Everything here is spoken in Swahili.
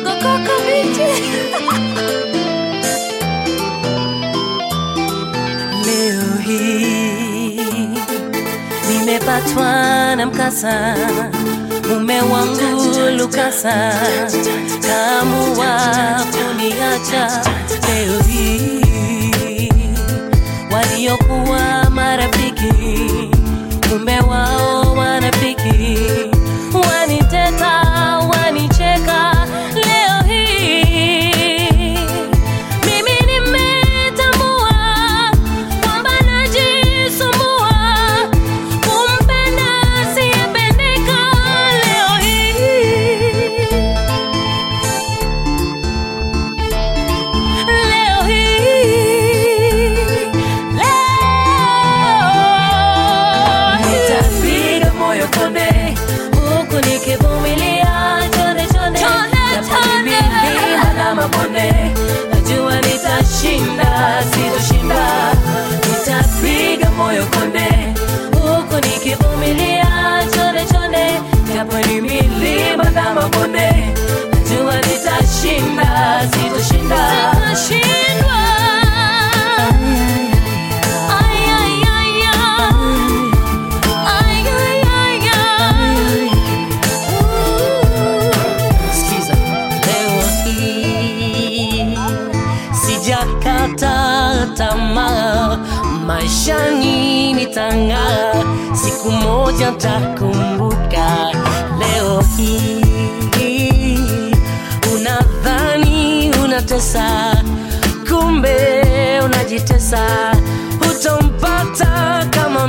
koko bichi. Leo hii nimepatwa na mkasa, mume wangu Lukasa kaamua kuniacha. Leo hii waliokuwa marafiki, mume wao wanafiki, waniteta, wanicheka. Leo hii mimi nimetambua kwamba najisumbua kumpenda asiyependeka. Leo hii leo hii leo nitapiga moyo konde huku nikivumilia chonde chonde japo ni milima na mabonde najua nitashinda sitoshinda nitapiga moyo konde huku nikivumilia chonde chonde japo ni milima na mabonde najua nitashinda sitoshinda sitashindwa Ay, ay, ay, ay. Ay, ay, ay, ay. Sikiza, leo hii sijakata tamaa, maishani nitang'aa, siku moja takumbuka. Leo hii unadhani unatesa, kumbe unajitesa, utampata kama